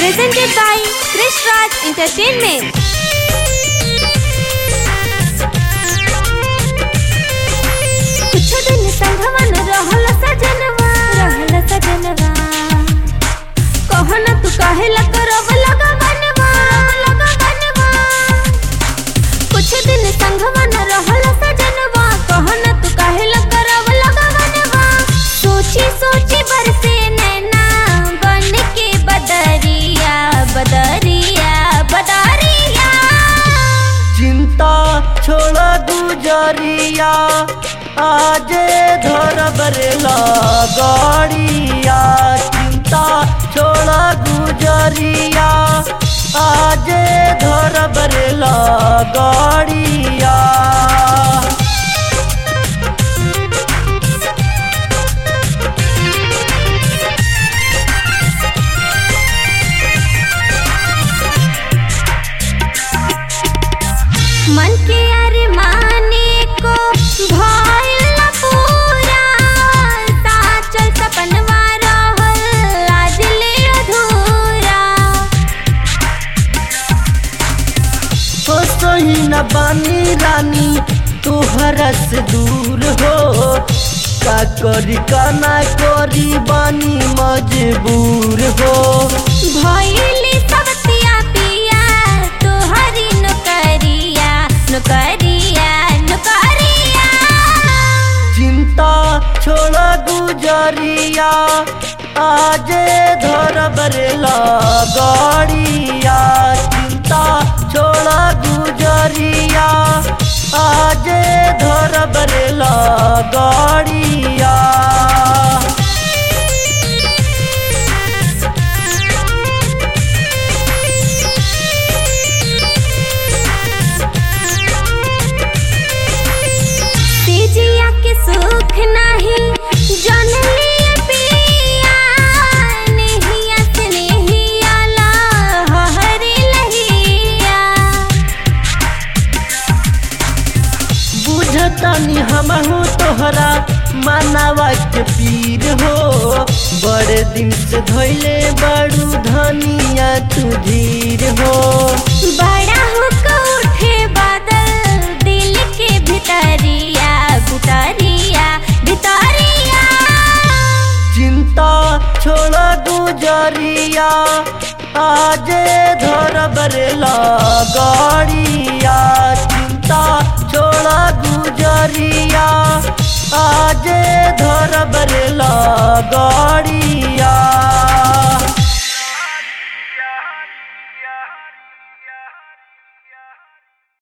presented by Krish Raj Entertainment. कुछ दिन संघवा न रहल सजनवा रहल सजनवा कहन तू काहे ला करब लगवनवा लगवनवा कुछ दिन संघवा न रहल सजनवा कहन तू काहे ला करब लगवनवा सोची सोची बरसे नैना बन के बदरिया बदरिया बदरिया चिंता छोड़ गुजरिया आज धर बरेला गाड़िया चिंता छोड़ गुजरिया आज धर बरेला गाड़िया मन के अरमाने को भइल न पूरा साचल सपनवा रहल आज ले अधूरा हो सही न बानी रानी तोहरा से दूर हो का करी का ना करी बानी मजबूर हो भइली सबतिया पिया तोहरी नौकरिया नौकरिया नौकरिया चिंता छोड़ गुजरिया आज धर बरेला गाड़िया चिंता छोड़ गुजरिया आज धर बरेला गाड़िया तेजिया के सुख नहीं जन लिए पिया नहिया से नहिया ला हरी लहिया बुझतनी हमहू तोहरा मानवा के पीर हो बड़े दिन से धोइले बड़ू धनिया तू धीर हो बड़ा हुक उठे बादल दिल के भितरिया भितरिया भितरिया चिंता छोड़ गुजरिया आज धर बरेला गाड़िया चिंता छोड़ गुजरिया आज धर बरेला गाड़िया